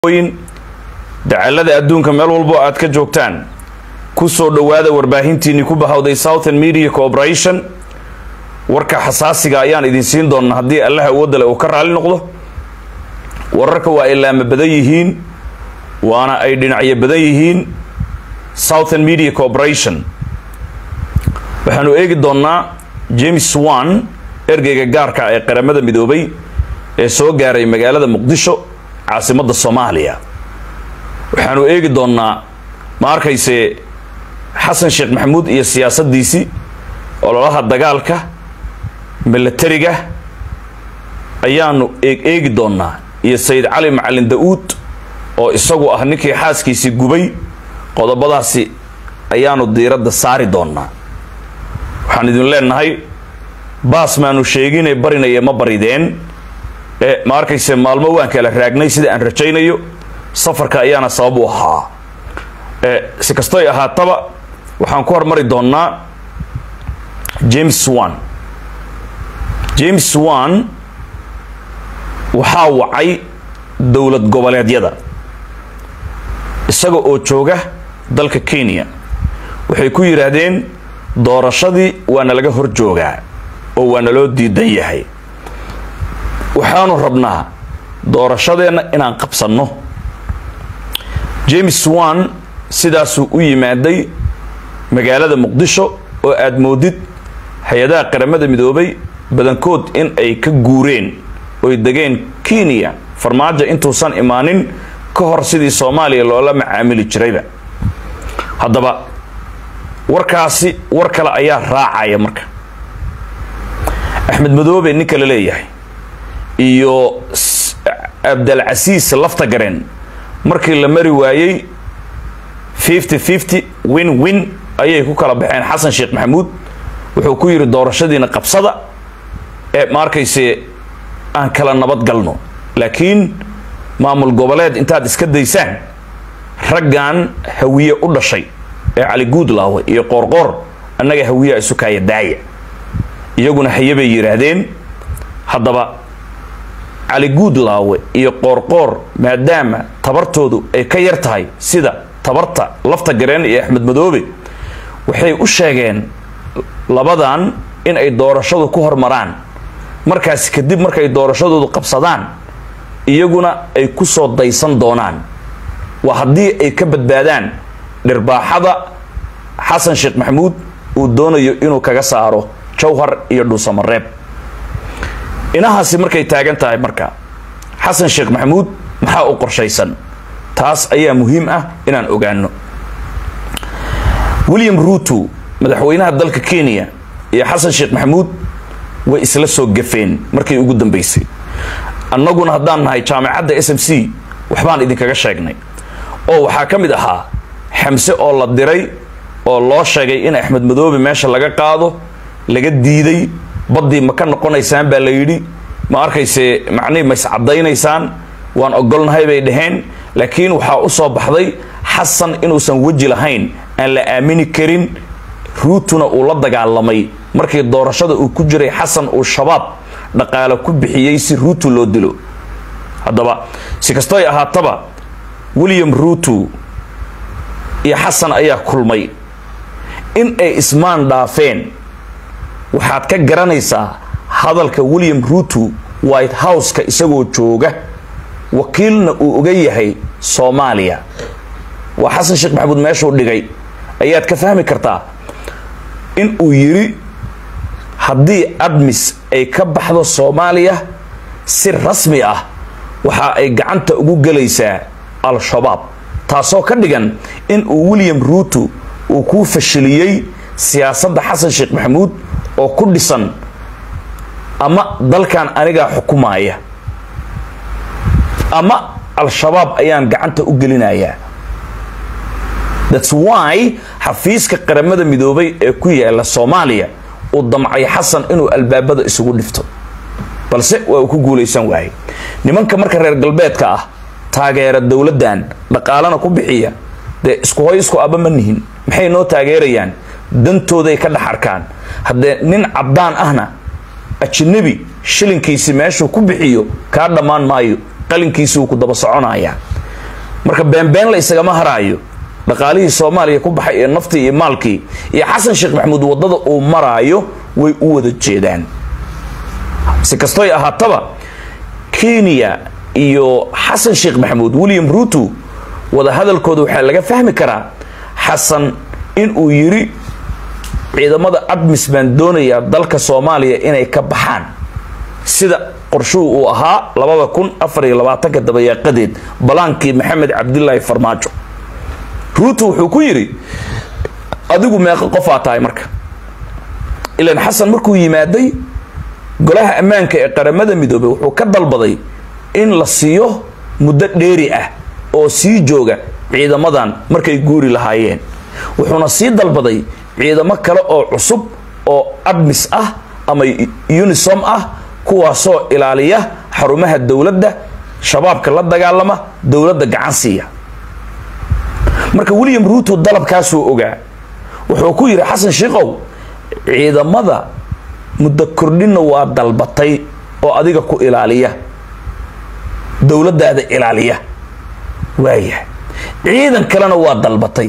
dacalada adduunka meel walbo aad ka joogtaan ku soo dhowaada warbaahintiinii ku bahawday southern media corporation warka xasaasiga ayaan idin siin doonaa haddii allaha awoodale uu ka raali noqdo wararka waa ay laama badan yihiin waana ay dhinacyo badan yihiin southern media corporation waxaanu eegi doonnaa james wan ergeyga gaarka ee qaramada midoobay ee soo gaaray magaalada muqdisho caasimadda soomaaliya waxaanu eegi doonnaa ma arkayse xasan sheekh maxamuud iyo siyaasaddiisii ololaha dagaalka milatariga ayaanu eeg eegi doonnaa iyo sayid cali macalin da-uud oo isagu ah ninkii xaaskiisii gubay qodobadaasi ayaanu diiradda saari doonnaa waxaan idin leenahay baas maanu sheegine barinaya ma barideen ee ma arkayse maalmo waan kala raagnay sida aan rajaynayo safarka ayaana sabab u ahaa si kastoy ahaataba waxaan ku hormari doonnaa james wan james wan waxaa wacay dowlad goboleedyada isaga oo jooga dalka kenya waxay ku yidhaahdeen doorashadii waana laga hor joogaa oo waana loo diidan yahay waxaanu rabnaa doorashadeenna inaan qabsanno james wan sidaasuu u yimaaday magaalada muqdisho oo aada moodid hay-adaha qaramada midoobay badankood in ay ka guureen oy degeen kenya farmaajo intuusan imaanin ka hor sidii soomaaliya loola macaamili jirayba haddaba warkaasi war kale ayaa raacaya marka axmed madoobe ninka la leeyahay iyo abdalcasiis lafta gareen markii la mari waayey fifty fifty win win ayay ku kala baxeen xasan sheekh maxamuud wuxuu ku yidhi doorashadiina qabsada ee ma arkayse aan kala nabad galno laakiin maamul goboleed intaad iska daysaan raggan hawiye u dhashay ee cali guudlaawe iyo qoorqoor annaga hawiyaa isu kaaya daaya iyaguna haye bay yidhaahdeen haddaba cali guudlaawe iyo qoorqoor maadaama tabartoodu ay ka yar tahay sida tabarta lafta gareen iyo axmed madoobe waxay u sheegeen labadan in ay doorashadu ku hormaraan markaasi kadib markay doorashadoodu qabsadaan iyaguna ay ku soo daysan doonaan waa haddii ay ka badbaadaan dhirbaaxada xasan sheekh maxamuud uu doonayo inuu kaga saaro jawhar iyo dhuusamareeb inahaasi markay taagan tahay marka xasan sheekh maxamuud maxaa u qorshaysan taas ayaa muhiim ah inaan ogaano william ruuto madaxweynaha dalka kenya iyo xasan sheekh maxamuud way isla soo gafeen markii ugu dambeysay annaguna haddaan nahay jaamacadda s m c waxbaan idinkaga sheegnay oo waxaa ka mid ahaa xamse oo la diray oo loo sheegay in axmed madoobe meesha laga qaado laga diiday baddii ma ka noqonaysaan baa la yidhi ma arkayse macnihii ma iscadaynaysaan waan ogolnahay bay dhaheen laakiin waxaa u soo baxday xasan inuusan weji lahayn aan la aamini karin ruutuna uu la dagaalamay markii doorashada uu ku jiray xasan uu shabaab dhaqaale ku bixiyey si ruutu loo dilo haddaba si kastoy ahaataba william ruuto iyo xasan ayaa kulmay in ay ismaan dhaafeen waxaad ka garanaysaa hadalka william ruuto white houseka isagoo jooga wakiilna uu oga yahay soomaaliya waa xasan sheekh maxamuud meeshuu dhigay ayaad ka fahmi kartaa in uu yidhi haddii admis ay ka baxdo soomaaliya si rasmi ah waxa ay gacanta ugu gelaysaa al-shabaab taasoo ka dhigan in uu william ruuto uu kuu fashiliyey siyaasadda xasan sheekh maxamuud oo ku dhisan ama dalkan anigaa xukumaaya ama al-shabaab ayaan gacanta u gelinayaa thats why xafiiska qaramada midoobay ee ku yaala soomaaliya uu damcay xasan inuu albaabada isugu dhifto balse waa uu ku guulaysan waayay nimanka marka reer galbeedka ah taageera dowladdan dhaqaalana ku bixiya dee isku hoy isku aba ma nihin maxay noo taageerayaan dantooday ka dhex arkaan haddee nin caddaan ahna ajnabi shilinkiisi meeshuu ku bixiyo kaa dhammaan maayo qalinkiisuu ku daba soconayaa marka beenbeen la isagama haraayo dhaqaalihii soomaaliya ku baxay ee naftii iyo maalkii iyo xasan sheekh maxamuud waddada uu maraayo way u wada jeedaan si kastoy ahaataba kenya iyo xasan sheekh maxamuud william ruto wada hadalkooda waxaa laga fahmi karaa xasan inuu yiri ciidamada admis baan doonayaa dalka soomaaliya inay ka baxaan sida qorshuhu uu ahaa labada kun afar iyo labaatanka dabayaaqadeed balaankii maxamed cabdilaahi farmaajo ruuto wuxuu ku yidhi adigu meeqo qofaa tahay marka ilan xasan markuu yimaaday golaha ammaanka ee qaramada midoobey wuxuu ka dalbaday in la siiyo muddo dheeri ah oo sii jooga ciidamadan markay guuri lahaayeen wuxuuna sii dalbaday ciidamo kale oo cusub oo admis ah ama unisom ah kuwaasoo ilaaliya xarumaha dowladda shabaabka la dagaalama dowladda gacan siiya marka william ruuto dalabkaasuu ogaa wuxuu ku yidhi xasan shiikow ciidamada muddo kordhinna waa dalbatay oo adiga ku ilaaliya dowladdaada ilaaliya waayahay ciidan kalena waa dalbatay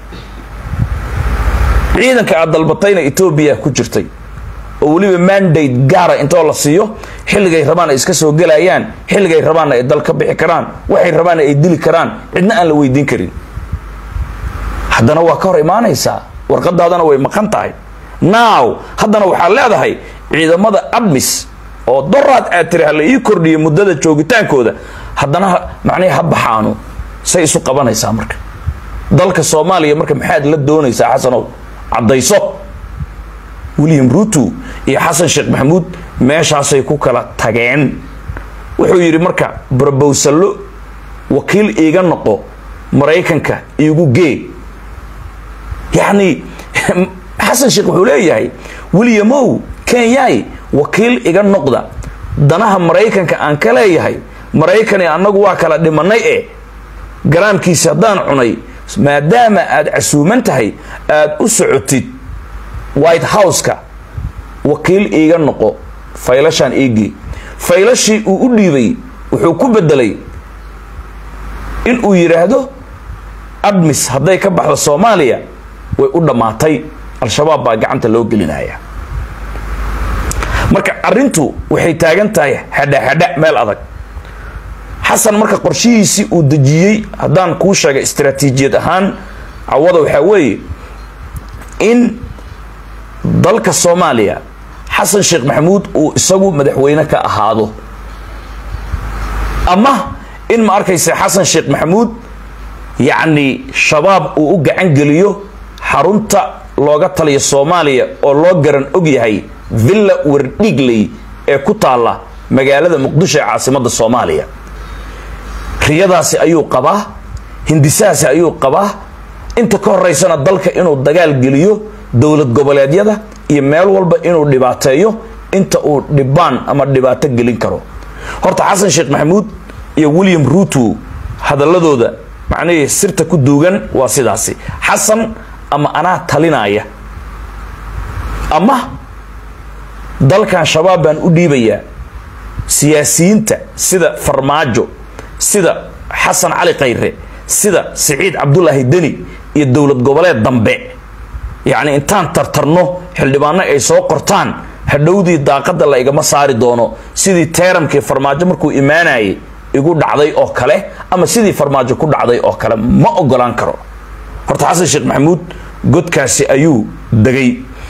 ciidanka aad dalbatayna etoobiya ku jirtay oo weliba mandate gaara intoo la siiyo xilligay rabaan ay iska soo gelayaan xilligay rabaanna ay dal ka bixi karaan waxay rabaanna ay dili karaan cidna aan la weydiin karin haddana waa ka hor imaanaysaa warqadaadana way maqan tahay now haddana waxaad leedahay ciidamada admis oo doraad aad tiri ha la ii kordhiyo muddada joogitaankooda haddana macnihi ha baxaanu say isu qabanaysaa marka dalka soomaaliya marka maxaad la doonaysaa xasanow caddayso william ruto iyo xasan sheekh maxamuud meeshaasay ku kala tageen wuxuu yidhi marka brobowsallo wakiil iiga noqo maraykanka iigu gee yacni xasan sheekh wuxuu leeyahay williamow kenyay wakiil iga noqda danaha maraykanka aan ka leeyahay maraykani annagu waa kala dhimanay e garaamkiisi haddaan cunay maadaama aad casuuman tahay aada u socotid white house-ka wakiil iiga noqo faylashaan iigii faylashii uu u dhiibay wuxuu ku bedelay in uu yidhaahdo admis hadday ka baxdo soomaaliya way u dhammaatay al-shabaab baa gacanta loo gelinaya marka arrintu waxay taagan tahay hadha-hadha meel adag xasan marka qorshihiisii uu dejiyey haddaan kuu sheegay istaraatiijiyad ahaan cawada waxaa weeye in dalka soomaaliya xasan sheekh maxamuud uu isagu madaxweyne ka ahaado ama in ma arkaysa xasan sheekh maxamuud yacni shabaab uu u gacan geliyo xarunta looga taliyo soomaaliya oo loo garan og yahay villa wardhigley ee ku taalla magaalada muqdisho ee caasimadda soomaaliya riyadaasi ayuu qabaa hindisahaasi ayuu qabaa inta ka horeysana dalka inuu dagaal geliyo dowlad goboleedyada iyo meel walba inuu dhibaateeyo inta uu dhibaan ama dhibaato gelin karo horta xasan sheekh maxamuud iyo william ruto hadaladooda macnihii sirta ku duugan waa sidaasi xasan ama anaa talinaya ama dalkan shabaab baan u dhiibayaa siyaasiyiinta sida farmaajo sida xasan cali khayre sida siciid cabdulaahi deni iyo dowlad goboleed dambe yacni intaan tartarno xildhibaano ay soo qortaan hadhowdii daaqadda la igama saari doono sidii teeramkii farmaajo markuu imaanayay igu dhacday oo kale ama sidii farmaajo ku dhacday oo kale ma ogolaan karo horta xasan sheekh maxamuud godkaasi ayuu degay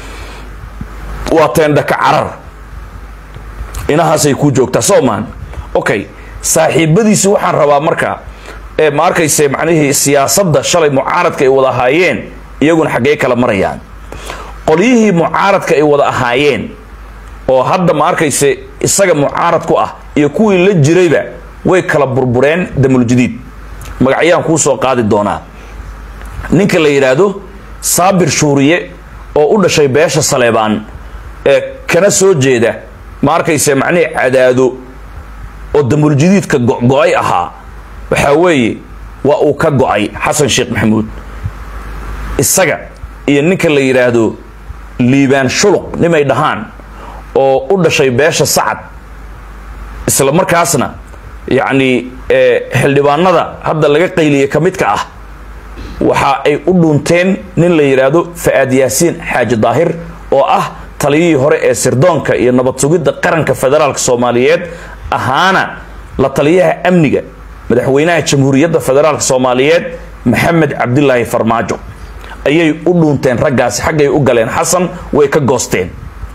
waa teendhaka carar inahaasay kuu joogtaa soman okay saaxiibadiisi waxaan rabaa marka ee ma arkayse macnihii siyaasadda shalay mucaaradka ay wada ahaayeen iyaguna xaggee kala marayaan qolyihii mucaaradka ay wada ahaayeen oo hadda ma arkayse isaga mucaarad ku ah iyo kuwii la jirayba way kala burbureen damuljadiid magacyaan kuu soo qaadi doonaa ninka la yidhaahdo saabir shuuriye oo u dhashay beesha saleebaan ee kana soo jeeda ma arkayse macnihii cadaado oo damuljadiidka go-go-ay ahaa waxaa weeye waa uu ka go-ay xasan sheekh maxamuud isaga iyo ninka la yidhaahdo liibaan shuluq nimay dhahaan oo u dhashay beesha sacad isla markaasna yacni xildhibaanada hadda laga qayliyey ka midka ah waxa ay u dhunteen nin la yidhaahdo fa-aad yaasiin xaaji daahir oo ah taliyihii hore ee sirdoonka iyo nabad sugidda qaranka federaalk soomaaliyeed ahaana la taliyaha amniga madaxweynaha jamhuuriyadda federaalk soomaaliyeed maxamed cabdilaahi farmaajo ayay u dhuunteen raggaasi xaggay u galeen xasan way ka goosteen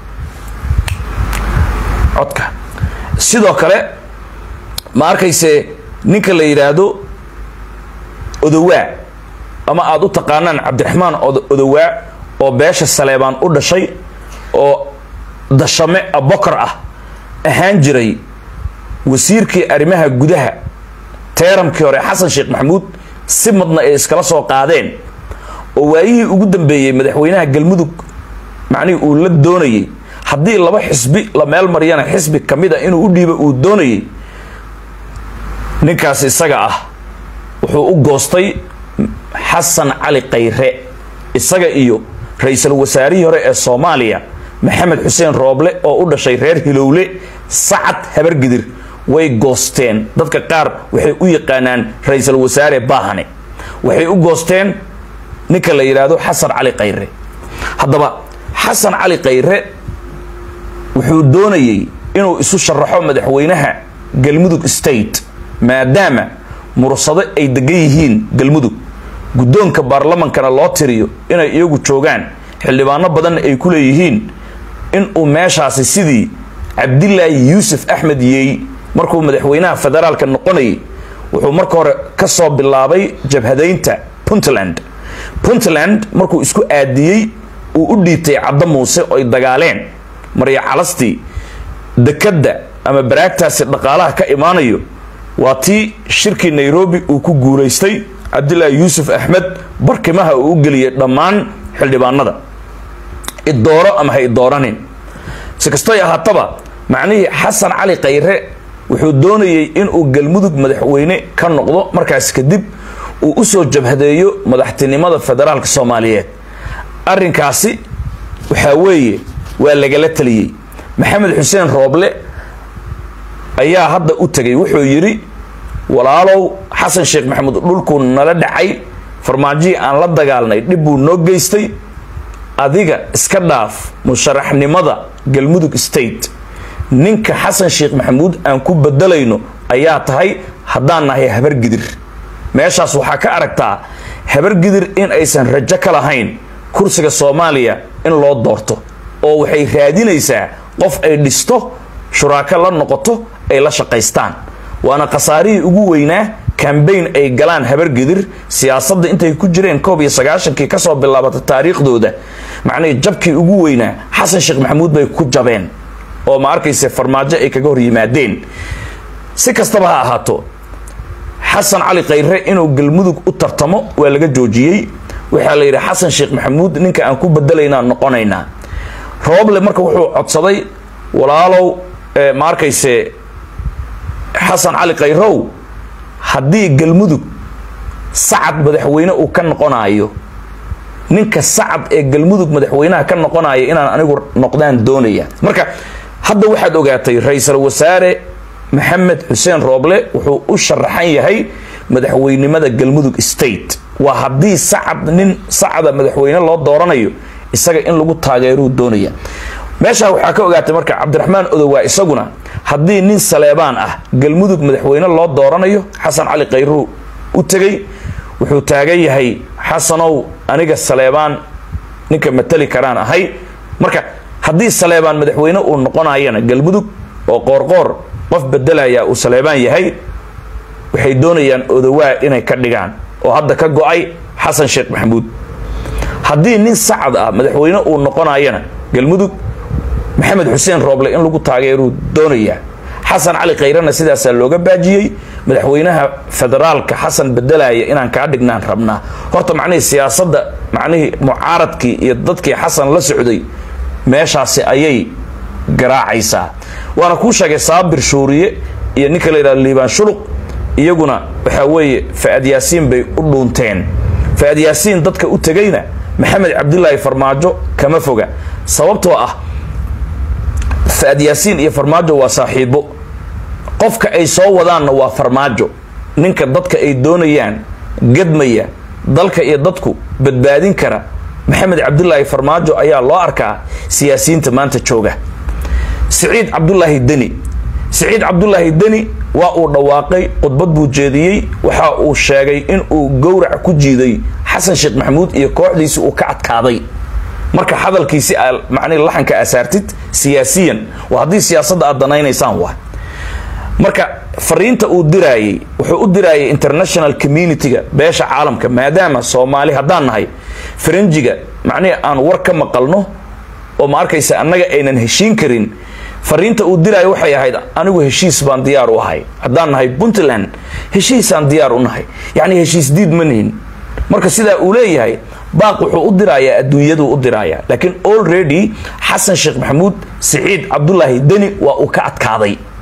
codka sidoo kale ma arkayse ninka la yidhaahdo odowaa ama aada u taqaanaan cabdiraxmaan odowaa oo beesha saleebaan u dhashay oo dashame abokar ah ahaan jiray wasiirkii arrimaha gudaha teeramkii hore xasan sheekh maxamuud si madna ay iskala soo qaadeen oo waayihii ugu dambeeyey madaxweynaha galmudug macnihii uu la doonayey haddii laba xisbi la meel mariyana xisbi ka mid a inuu u dhiibo uu doonayey ninkaas isaga ah wuxuu u goostay xasan cali khayre isaga iyo ra-iisul wasaarihii hore ee soomaaliya maxamed xuseen rooble oo u dhashay reer hilowle sacad habargidir way goosteen dadka qaar waxay u yaqaanaan ra-iisul wasaare baahane waxay u goosteen ninka la yidhaahdo xasan cali khayre haddaba xasan cali khayre wuxuu doonayey inuu isu sharaxo madaxweynaha galmudug state maadaama mursado ay degan yihiin galmudug guddoonka baarlamankana loo tiriyo inay iyagu joogaan xildhibaano badanna ay ku leeyihiin inuu meeshaasi sidii cabdilaahi yuusuf axmed yeey markuu madaxweynaha federaalka noqonayay wuxuu marka hore ka soo bilaabay jabhadaynta puntland puntland markuu isku aadiyey uu u dhiibtay caddo muuse oo ay dagaaleen marya calastii dekadda ama baraagtaasi dhaqaalaha ka imaanayo waa tii shirkii nairobi uu ku guulaystay cabdilaahi yuusuf axmed barkimaha uu u geliyey dhammaan xildhibaanada idooro ama ha idooranin si kastoy ahaataba macnihii xasan cali khayre wuxuu doonayey inuu galmudug madaxweyne ka noqdo markaas kadib uu usoo jabhadeeyo madaxtinimada federaalka soomaaliyeed arrinkaasi waxaa weeye waa lagala taliyey maxamed xuseen rooble ayaa hadda u tegay wuxuu yidhi walaalow xasan sheekh maxamuud dhulkuu nala dhacay farmaajihii aan la dagaalnay dhib buu noo geystay adiga iska dhaaf musharaxnimada galmudug state ninka xasan sheekh maxamuud aan ku bedelayno ayaa tahay haddaan nahay habargidir meeshaas waxaa ka aragtaa habargidir in aysan rajo ka lahayn kursiga soomaaliya in loo doorto oo waxay raadinaysaa qof ay dhisto shuraako la noqoto ay la shaqaystaan waana khasaarihii ugu weynaa kambayn ay galaan habargidir siyaasadda intay ku jireen koob iyo sagaashankii kasoo bilaabata taariikhdooda macnihii jabkii ugu weynaa xasan sheekh maxamuud bay ku jabeen oo ma arkayse farmaajo ay kaga hor yimaadeen si kastaba ha ahaato xasan cali khayre inuu galmudug u tartamo waa laga joojiyey waxaa la yidhi xasan sheekh maxamuud ninka aan ku bedelaynaa noqonaynaa rooble marka wuxuu codsaday walaalow ma arkayse xasan cali khayrow haddii galmudug sacad madaxweyne uu ka noqonaayo ninka sacad ee galmudug madaxweynaha ka noqonaya inaan anigu noqdaan doonaya marka hadda waxaad ogaatay ra-iisul wasaare maxamed xuseen rooble wuxuu u sharaxan yahay madaxweynimada galmudug state waa haddii sacad nin sacada madaxweyne loo dooranayo isaga in lagu taageeruu doonaya meeshaa waxaa ka ogaatay marka cabdiraxmaan odowaa isaguna haddii nin saleebaan ah galmudug madaxweyne loo dooranayo xasan cali khayruu u tegay wuxuu taagan yahay xasanow aniga saleebaan ninka matali karaan ahay marka haddii saleebaan madaxweyne uu noqonayana galmudug oo qoorqoor qof bedelaya uu saleebaan yahay waxay doonayaan odowaa inay ka dhigaan oo hadda ka go-ay xasan sheekh maxamuud haddii nin sacad ah madaxweyne uu noqonayana galmudug maxamed xuseen rooble in lagu taageeruu doonayaa xasan cali khayrena sidaasaa looga baajiyey madaxweynaha federaalka xasan bedelaya inaan kaa dhignaan rabnaa horta macnihii siyaasadda macnihii mucaaradkii iyo dadkii xasan la socday meeshaasi ayay garaacaysaa waana kuu sheegay saabir shuuriye iyo ninka la yidhahdo liibaan shuluq iyaguna waxaa weeye fa-ad yaasiin bay u dhuunteen fa-ad yaasiin dadka u tegayna maxamed cabdilaahi farmaajo kama foga sababtoo ah fa-ad yaasiin iyo farmaajo waa saaxiibo qofka ay soo wadaanna waa farmaajo ninka dadka ay doonayaan gadmaya dalka iyo dadku badbaadin kara maxamed cabdulaahi farmaajo ayaa loo arkaa siyaasiyiinta maanta jooga siciid cabdulaahi deni siciid cabdulaahi deni waa uu dhawaaqay khudbad buu jeediyey waxa uu sheegay in uu gowrac ku jiiday xasan sheekh maxamuud iyo kooxdiisi uu ka adkaaday marka hadalkiisi macnihi laxanka asaartid siyaasiyan waa haddii siyaasadda aad danaynaysaan waa marka fariinta uu diraayey wuxuu u diraayay international community-ga beesha caalamka maadaama soomaali haddaan nahay faranjiga macnihi aan war ka maqalno oo ma arkaysa annaga aynan heshiin karin fariinta uu diraayo waxay ahayd anigu heshiis baan diyaar u ahay haddaan nahay puntland heshiisaan diyaar u nahay yacni heshiis diid ma nihin marka sidaa uu leeyahay baaq wuxuu u dirayaa adduunyaduu u dirayaa laakiin already xasan sheekh maxamuud siciid cabdulaahi deni waa uu ka adkaaday